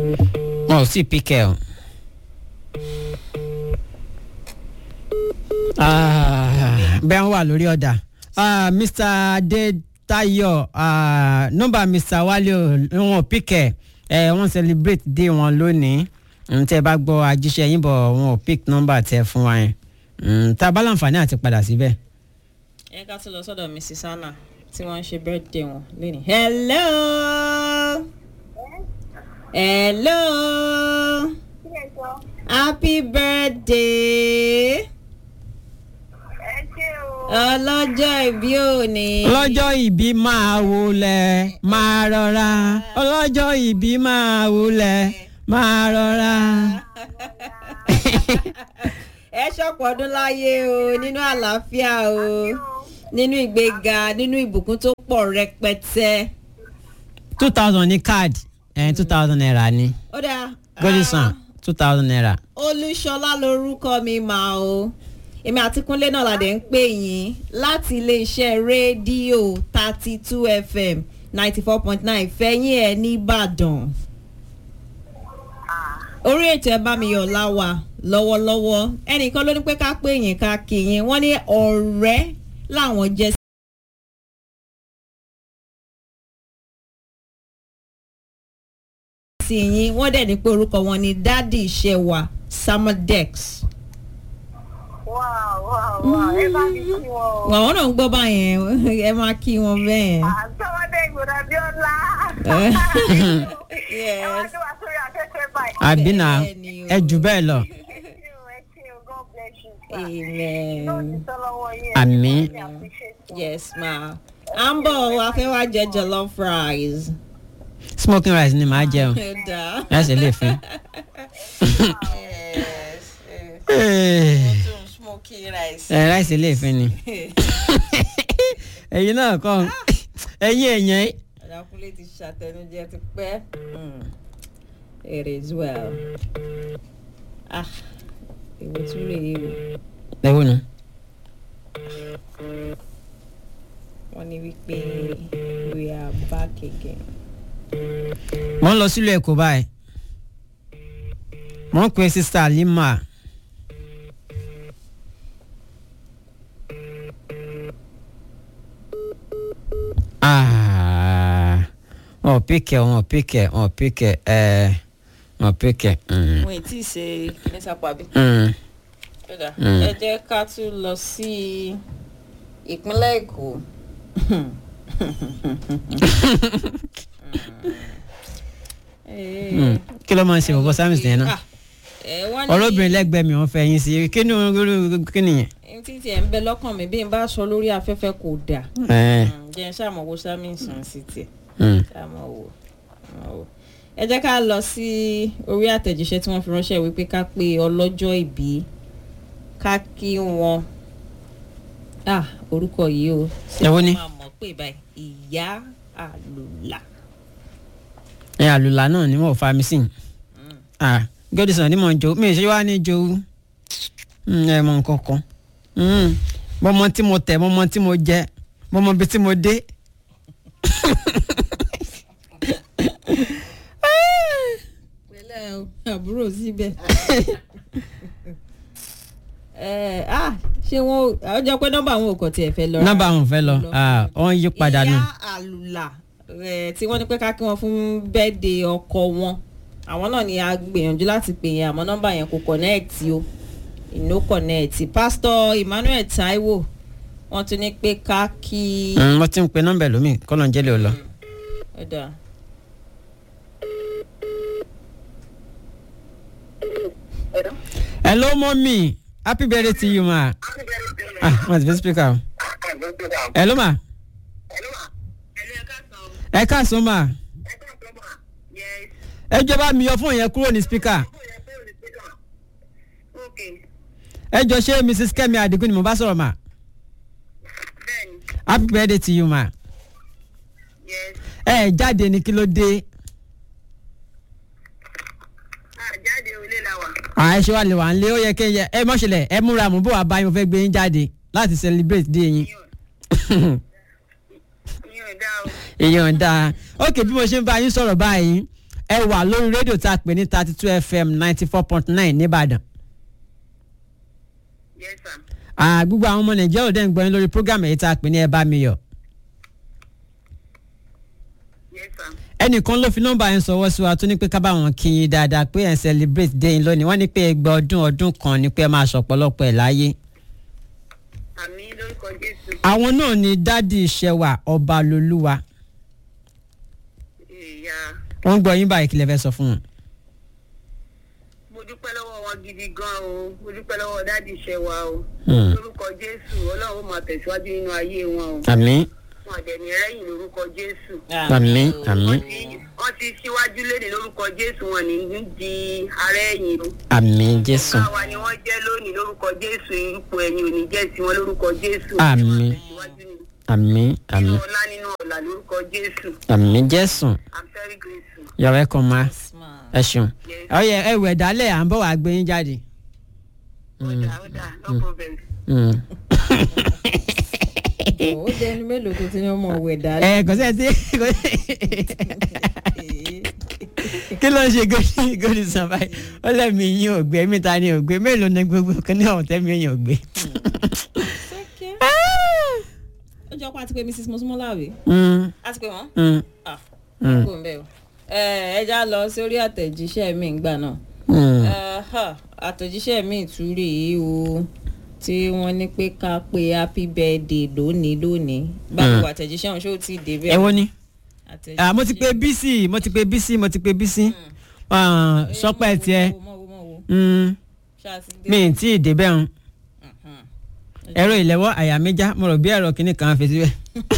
wọn ò sì píkẹ́ o. Ah, bẹ́ẹ̀ ń wà lórí ọ̀dà Ah, mr adetayo ah, nọ́mbà mr wale o wọn ò píkẹ́ ẹ̀ wọ́n celebrate day wọn lónìí Mm, tẹ́ ẹ bá gbọ́ ajíṣẹ́ yín bọ̀ wọn ò pick nọ́mbà tẹ́ fún wa yẹn Mm, tá a bá láǹfààní àti padà síbẹ̀. ẹ ká tún lọ sọ́dọ̀ mrs anna tí wọ́n ń ṣe birthday wọn lónìí. hello hello happy birthday ọlọ́jọ́ ìbí òní. ọlọ́jọ́ ìbí máa wulẹ̀ máa rọra ọlọ́jọ́ ìbí máa wulẹ̀ máa rọra. ẹ ṣọ̀pọ̀ ọdún láyé o nínú àlàáfíà o nínú ìgbéga nínú ìbùkún tó pọ̀ rẹpẹtẹ. two thousand ní káàdì ẹ̀ two thousand naira ni ó dáa. godison two thousand naira. olúṣọlá lorúkọ mi máa o èmi àti kúnlé náà la dẹ̀ ń pè yín láti iléeṣẹ́ rédíò thirty two fm ninety four point nine fẹ́yìn ẹ̀ nìbàdàn orí ètò ẹ bá mi yọ̀ láwà lọ́wọ́lọ́wọ́ ẹnìkan ló ní pé ká pè yín ká kí yín wọ́n ní ọ̀rẹ́ làwọn jẹ́ sí yín wọ́n dẹ̀ ní pé orúkọ wọn ni dádì ìṣẹ̀wà samodex. Wow, wow, wow. Ẹ bá mi kí wọn o. àwọn náà ń gbọ́ báyẹn ẹ máa kí wọn bẹ́ẹ̀. Àtọ́wọ́dé ìgbòdà bí ọlá. Eh. Ẹ wá tó wá sórí afẹ́fẹ́ báyìí. àbí náà ẹ jù bẹ́ẹ̀ lọ. Ẹ ṣé o, ẹ ṣé o, God bless you, sir. amen. Yóò ti sọ lọ́wọ́ yín. Àmín. I appreciate you. yes ma. à ń bọ̀ wá fẹ́ wá jẹ jollof rice. smoking rice ni màá jẹun Ó dáa. láti lè fún. yes. tún smoky rice. ẹ ráìsì lè fún ni. ẹ̀yin náà kọ́ ẹ̀yin èèyàn ọ̀dàkùnlé ti ṣàtẹnujẹ ti pẹ́. it is well. ah èwo tún rèé o. ẹ wò nù. wọ́n ní wípé we are back again. mo ń lọ sílùú èkó báyìí mo ń pe sista lima Ah, wọn ò píkẹ wọn ò píkẹ wọn ò píkẹ ẹ wọn ò píkẹ. mm, wọn ì tí ì ṣe kíní sápàbí. mm. Kódà, Mm. ẹ jẹ́ ká tún lọ sí ìpínlẹ̀ èkó. Mm. kí ló máa ń ṣe bọ̀bọ̀ sámìsì yẹn náà náà. ọlọ́bìnrin lẹ́gbẹ̀ẹ́ mi wọ́n fẹ́ yín sí kí ni irú- kí nìyẹn. ní títí ẹ̀ ń bẹ lọ́kàn mi bí n bá sọ lórí afẹ́fẹ́ kò dáa. Ẹ, Mm, jẹ́ n ṣàmọ̀ wo sámìsàn sí tiẹ̀ mm. ṣàmọ̀ wò. ṣàmọ̀ wò. ẹ jẹ́ ká lọ sí orí àtẹ̀jíṣẹ́ tí wọ́n fi ránṣẹ́ wípé ká pé ọlọ́jọ́ ìbí ká kí wọn. ah orúkọ yìí o. ṣé Èwo ni? wọ́n máa mọ̀ pé báyìí ìyá àlùlà. ẹ àlùlà náà ni mo fa mi sí ah godison ni mo ń jo mi ì ṣe wá ní jowú Mm, ẹ mọ nǹkan kan Mm, mo mọ tí mo tẹ mo mọ tí mo jẹ mo mọ ibi tí mo dé. pẹ̀lẹ́ o àbúrò síbẹ̀. ẹ ah ṣé wọn ò jọ pé nọ́mbà àwọn òkò tiẹ̀ fẹ́ lọ. nọ́mbà àwọn ò fẹ́ lọ ah wọ́n yí padà nù. ìyá àlùlà ẹ, tí wọ́n ní pé ká kí wọ́n fún bẹ́ẹ̀dẹ̀ ọkọ wọn àwọn náà ni a gbìyànjú láti pè yẹn àmọ́ nọ́mbà yẹn kò kọ̀nẹ́ẹ̀tì o ìnó kọ̀nẹ́ẹ̀tì pásítọ̀ emmanuel taiwo wọ́n tún ní pé ká kí. Mm, wọ́n ti ń pe nọ́mbà ẹlòmíì kọ́nà jẹ́lẹ̀ ò lọ. ọ̀dà hello mọ́mí happy birthday to you ma. ah wọ́n ti fi speaker o. hello ma. ẹ káàsán ma. ẹ jọba mi yọ fún yẹn kúrò ní speaker. ẹ jọ ṣé mrs kemi adigun ni mo bá sọ̀rọ̀ ma. happy birthday to you ma. ẹ jáde ní kí ló dé. Jáde olé la wà. àá ṣe wà lè wà ń lé ó yẹ kí ẹ ẹ mọ̀ṣẹ̀lẹ̀ ẹ múra mú bó wàá bá yín mo fẹ́ gbé yín jáde láti celebrate dé yín. Ìyẹn ò dá o. èèyàn dáa ok bí mo ṣe ń bá yín sọ̀rọ̀ báyìí ẹ wà lórí rédíò tá a pè ní thirty two fm ninety four point nine nìbàdàn Yes, sir. Ah, gbogbo àwọn ọmọ nàìjíríà ò dẹ́ ń gbọ́ yín lórí program èyí tá a pè ní ẹ bá mi yọ̀ Yes, sir. ẹnìkan ló fi nọ́mbà yẹn sọwọ́ sí wa tó ní pé ká bá wọn kí yín dáadáa pé ẹ̀ ń celebrate day yín lónìí wọ́n ní pé ẹgbẹ́ ọdún ọdún kan ni pé ẹ máa ṣọ̀pọ̀lọpọ̀ ẹ̀ láyé. Àmì lórúkọ Jésù. àwọn náà ni dádì ìṣẹ̀wà ọba lolúwa Ìyá. wọ́n ń gbọ́ yín báyìí kí lẹ fẹ́ sọ fún wọn. Mo dúpẹ́ lọ́wọ́ wọn gidi gan o. Mo dúpẹ́ lọ́wọ́ dádì iṣẹ́ wa o. Hmm. Lórúkọ Jésù, Ọlọ́run máa tẹ̀síwájú nínú ayé wọn o. àmín Wọn àdẹ̀mí rẹ́yìn lórúkọ Jésù. àmín àmín Wọ́n ti wọ́n ti síwájú léde lórúkọ Jésù wọn ní ní di ààrẹ ẹ̀yìn o. àmín jésù Ọ̀gá wa ni wọ́n jẹ́ lónìí lórúkọ Jésù. Ipò ẹ̀yìn ò ní jẹ́ sí wọn lórúkọ Jésù. Àmín. Tẹ̀síwájú ni. àmín Nínú àmín ọlá nínú ọ̀la lórúkọ Jésù. àmín jésù I'm very grateful. you're welcome ma Yes, ma. ẹ ṣeun Yes. ọyẹ ẹ wẹ̀ dálẹ̀ à ń bọ̀ wá gbé yín jáde. Ó dà ó dà no problem. Mm. ó jẹ́ ẹni mélòó tó ti ní ọmọ òwe dálé. ẹ kò sẹ́ẹ̀ tí kò kí ló ń ṣe gòdì gòdì sàn báyìí ó lẹ́mìí yín ò gbé mi ta ni ò gbé mélòó ni gbogbo kan ní ọ̀hún tẹ́mi yín ò gbé. ó jọ pé a ti pe mrs mosmola àbí. Mm, a ti pe wọn. mm, ah Mm. kò ń bẹ̀ o. ẹ ẹ já lọ sórí àtẹ̀jíṣẹ́ mi ìgbà náà. mm. Eh, ha, àtẹ̀jíṣẹ́ mi tún rèé o tí wọ́n ní pé ká pe happy birthday lónìí lónìí báwo àtẹ̀jíṣẹ́ ọ̀hún ṣó ti dé bẹ́ẹ̀. ẹ wo ni Àtẹ̀jíṣẹ́- Ah, mo ti pe bísí mo ti pe bísí mo ti pe bísí Ah, Eh, sọpẹ́ mọ̀ wo, tiẹ̀ mọ̀ wo, mọ̀ wo. Mm, Ṣáà ti dé. mi ì tí ì débẹ̀ ń Mhm. ẹ̀rọ ìlẹ́wọ́ àyà mi já mo rò bí ẹ̀rọ kìíní kan fi síbẹ̀.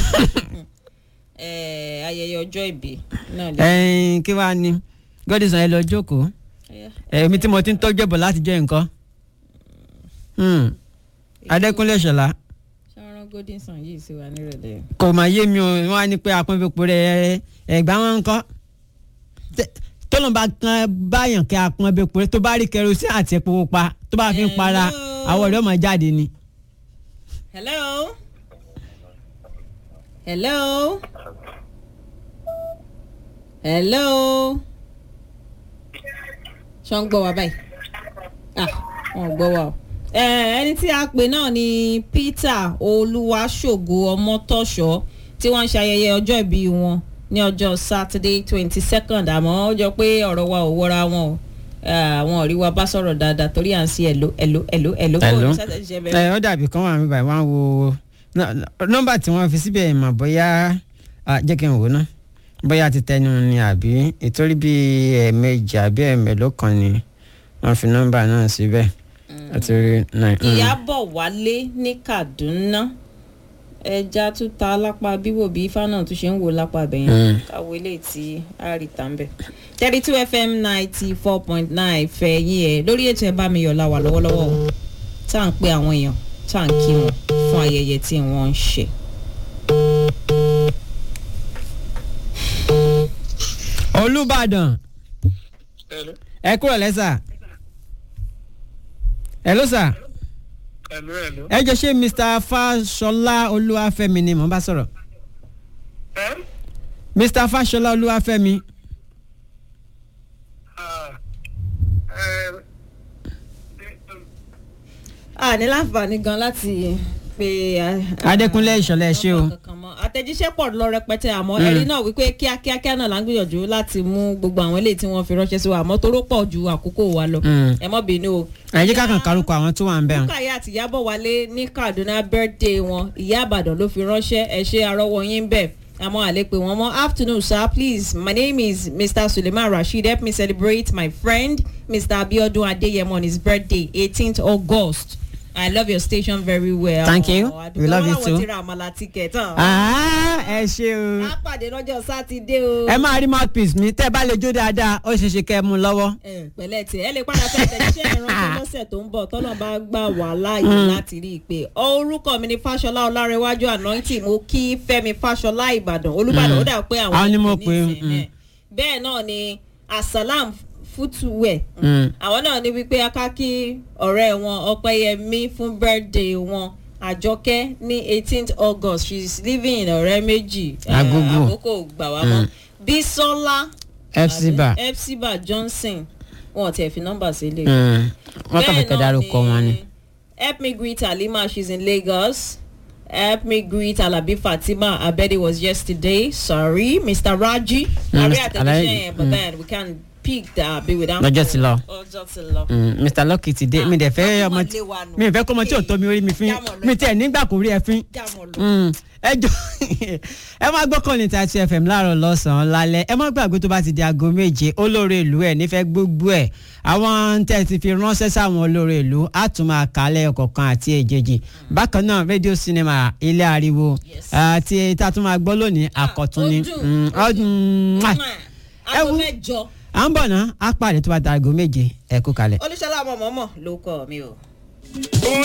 Eh, ayẹyẹ ọjọ́ ìbí náà lè. ẹ̀ẹ́n kí wàá ní gọ́dísàn ẹ lọ jókòó èmi tí mo ti ń tọ́jú ẹ̀bọ̀ láti jẹ́ nǹkan. Hmm. adékúnlé ṣọlá ṣọ́ran godinson yìí sí wa nírọ̀lẹ́. kò mà yé mi o wọ́n á ní pé apọ́nfẹ́pọ̀ rẹ̀ ẹ̀gbá wọn ń kọ́ tọ́lọ́mùbá kan báyàn kẹ́ apọ́nfẹ́pọ̀ rẹ̀ tó bá rí kẹrosí àti epo pupa tó bá fi ń para Hello. àwọ̀ rẹ̀ ọmọ jáde ni. hello. hello. hello. ṣọ́ ń gbọ́ wa báyìí. ah wọn ò gbọ́ wa o. Eh, ẹni tí a pè náà ni peter olúwaṣògo ọmọtọ́ṣọ́ tí wọ́n ń ṣe ayẹyẹ ọjọ́ ìbí wọn ní ọjọ́ saturday twenty second àmọ́ ó jọ pé ọ̀rọ̀ wa ò wọra wọn o Ah, àwọn ò rí wa bá sọ̀rọ̀ dáadáa torí à ń sí ẹ̀lò ẹ̀lò ẹ̀lò ẹ̀lò Hello. fóònù sátẹ̀ ṣiṣẹ́ bẹ́ẹ̀. ẹ ó dàbí kan wà mí báyìí wọ́n á wo nọ- nọ́mbà tí wọ́n fi síbẹ̀ mà bóyá ah, jẹ́ kí n wò ná bóyá ti tẹnu ni àbí ìtorí bí ẹ̀ẹ̀mejì àbí ẹ̀ẹ̀mélòó kan ni wọ́n fi nọ́mbà náà síbẹ̀ àti rí nine. mm. ìyábọ̀ wálé ní kaduna ẹja tún ta lápá bíwò bí ifá náà tún ṣe ń wò lápá abẹ́yẹn Mm. káwọ ilé tí a rí tà ń bẹ̀. thirty two fm ninety four point nine fẹ́ yín ẹ̀ lórí ètò ẹ̀ bá mi yọ̀ la wà lọ́wọ́lọ́wọ́ o tá à ń pe àwọn èèyàn tá à ń kí wọn fún ayẹyẹ tí wọ́n ń ṣe. olùbàdàn Hello. ẹ kúrò lẹ́sà hello sà Hello, hello. ẹ jọ ṣé mr fashola olúwàfẹ́mi ni mò ń bá sọ̀rọ̀ Eh? mr fashola olúwàfẹ́mi Ah. Eh, a ní láǹfààní gan láti pe adékúnlé ìṣọ̀lá ẹ ṣé o kankan mọ́ àtẹ̀jíṣẹ́ pọ̀ lọ rẹpẹtẹ àmọ́ ẹ̀rí náà wípé kíákíákíá náà là ń gbìyànjú láti mú gbogbo àwọn eléyìí tí wọ́n fi ránṣẹ́ sí wa àmọ́ toró pọ̀ ju àkókò wa lọ Mm. ẹ mọ́ bínú o. ẹ jẹ́ ká kàn kárúkọ àwọn tó wà ń bẹ̀ hàn. Bùkáyà àti Ìyábọ̀ Wálé ní Kaduna birthday wọn ìyá Ìbàdàn ló fi ránṣẹ́ ẹ ṣe arọ́wọ́ yín bẹ̀ àmọ́ àlepè wọn mọ́ afternoon sir please my name is Mr. Suleiman Rasheed help me celebrate my friend Mr. Abiodun Adeyemo on his birthday eighteenth August I love your station very well. Thank you. Ọ̀, We love you àdúgbò wọn too. làwọn ti ra àmàlà ticket hàn. Ah, ẹ ṣé o. a pàdé lọ́jọ́ sátidé o. ẹ máa rí mouthpiece mi tẹ́ ẹ bá lè jó dáadáa ó ṣeé ṣe kẹ́ ẹ mú un lọ́wọ́. ẹ pẹ̀lẹ́ tí ẹ lè padà fẹ́ tẹ̀síṣẹ́ ìrántí lọ́sẹ̀ tó ń bọ̀ tọ́nà bá gbà wá láàyè láti rí i pé orúkọ mi ni fáṣọlá ọlárẹwájú anointing mo kí fẹ́mi fáṣọlá ìbàdàn olùbàdàn ó dà pé àwọn Àwọn ni mo ní pè, ìsìn mm. ẹ̀. bẹ́ẹ̀ náà ni asalam footwear Mm. àwọn náà ní wípé akáki ọ̀rẹ́ wọn ọpẹ́yẹmí fún birthday wọn àjọkẹ́ ní eighteenth august she is living in ọ̀rẹ́ méjì Eh, Agogo. àkókò gbà wá mọ́ bísọ́lá Epsiba. àbí? Epsiba Johnson wọn ò tiẹ̀ fi nọ́mbà sílẹ̀. Mm. wọ́n kàn fẹ́ kẹ́ dárúkọ wọn ni. help me greet Halima she's in Lagos help me greet Alabi Fatima her birthday was yesterday sorry Mr. Raji Mm, àrí Mr. àtẹ̀jíṣẹ́ Alabi, yẹn but mm. then we can pick that be without Lọ́jọ́ ti lọ. ọjọ́ ti lọ. Mm, Mr. Lucky ti dé mi dẹ̀ fẹ́ Ah, ọmọ lé wa nù. mi ì fẹ́ kọ́ ọmọ tí ò tọ́ mi orí mi fín Jámọ̀ lọ. mi tiẹ̀ nígbà kò rí ẹ fín. jámọ̀ lọ. Mm, ẹ jọ ẹ má gbọ́kàn ní thirty fm láàárọ̀ lọ́sàn-án lálẹ́ ẹ má gbàgbé tó bá ti di aago méje olóore ìlú ẹ̀ nífẹ̀ẹ́ gbogbo ẹ̀ àwọn tẹ́ ẹ ti fi ránṣẹ́ sáwọn olóore ìlú á tún máa kálẹ̀ ọ̀kọ̀ọ̀kan àti èjèèjì bákan náà rédíò sinimá ilé ariwo Yes. àti tá a tún máa gbọ́ lónìí àkọ́tún ni ó dùn, Mm, ó ọdún mwah. aago wo- mẹ́jọ à ń bọ̀ ná á pàdé tó bá di aago méje ẹ kú kalẹ̀. olùṣọ́lá ọmọ mọ́mọ́ ló kọ́ mi o.